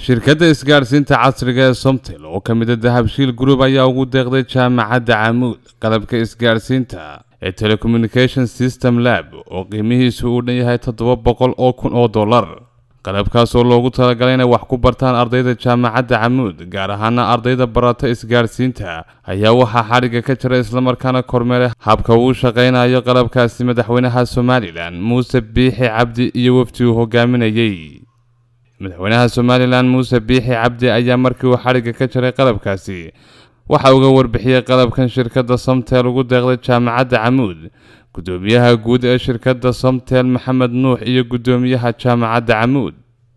shirkadda isgaadhsiinta casriga ee somtel oo ka mid a dahabshiil group ayaa ugu deeqday jaamacadda camuud qalabka isgaadhsiinta ee telecommunication system lab oo qiimihiisu uu dhan yahay toddoba boqol oo kun oo dollar qalabkaas oo loogu talagalay inay wax ku bartaan ardayda jaamacadda camuud gaar ahaana ardayda barata isgaadhsiinta ayaa waxaa xadhigga ka jira islamarkaana kormeeray habka uu shaqaynayo qalabkaasi madaxweynaha somalilan muuse biixi cabdi iyo wafdi uu hogaaminayey madaxweynaha somalilan muuse biixi cabdi ayaa markii uu xadhigga ka jiray qalabkaasi waxa uga warbixiyey qalabkan shirkadda somtel ugu deeqday jaamacadda camuud gudoomiyaha guud ee shirkadda somtel maxamed nuux iyo gudoomiyaha jaamacadda camuud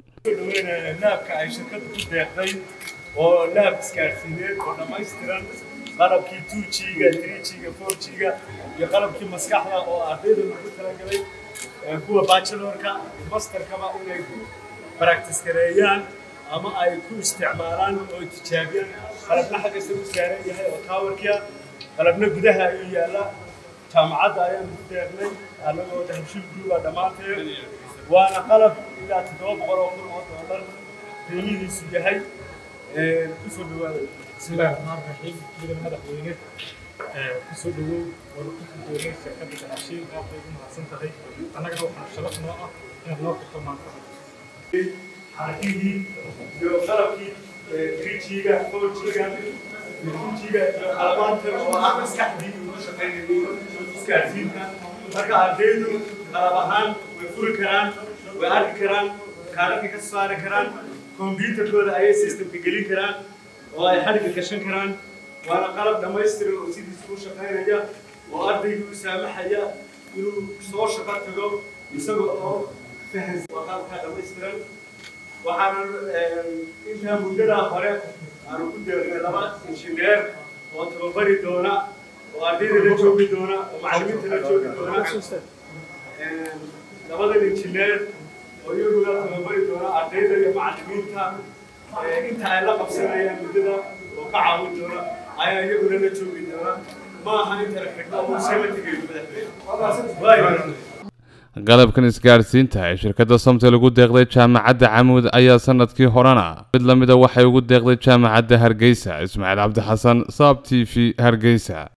naabka ay shirkadda ku deeqday oo naab isgaadhsiineed oo dhammaystiran qalabkii two g-ga three g-ga four g-ga iyo qalabkii maskaxda oo ardayda lagu talagalay kuwa bachelorka masterkaba inay practice gareeyaan ama ay ku isticmaalaan oo tijaabiyaan qalabna xaggaysa u saaran yahay oo towerkia qalabna gudaha ayuu yaallaa jaamacadda ayaan ku deeqnay annagoo dahabshiil grouba dhammaanteed waana qalab ilaa toddoba boqol oo kun oo dollar qiimihiisu yahay kusoo dhawaada bismillahi raxmaan raxiim ciidan madaxweyne kusoo dhawow wada ku gudoomay shirkadda dahabshiil aad bay ugu mahadsan tahay annagana waxaa sharaf noo ah inaad noo furto maanta xarakihii iyo qalabkii trijiga fojiga tujiga iyo qalabaanta oo ah maskaxdii ugu shaqaynayay isgaadhsiinta marka ardaydu qalab ahaan way furi karaan way arki karaan kaararka ka saari karaan kombyuutarkooda ayay systemka gelin karaan oo ay xadhigga gashan karaan waana qalab dhammaystiran oo sidiisa u shaqaynaya oo ardaygu u saamaxaya inuu soo shaqo tago isaga oo fahansan waa qalabkaa dhammaystiran waxaana intaa muddadaa hore aanu ku deeqnay laba injineer oo tababari doona oo ardayda la joogi doona oo macallimiinta la joogi doona labadan injineer oo iyaguna tababari doona ardayda iyo macallimiinta inta ay la qabsanayaan muddada oo ka caawin doona ayaa iyaguna la joogi doona ma aha inta la xidhno oo seema tegayo madaxweyne qalabkan isgaadhsiinta ee shirkadda somtel ugu deeqday jaamacadda camuud ayaa sanadkii horena mid lamida waxay ugu deeqday jaamacadda hargeysa ismaaciil cabdi xasan saab t v hargeysa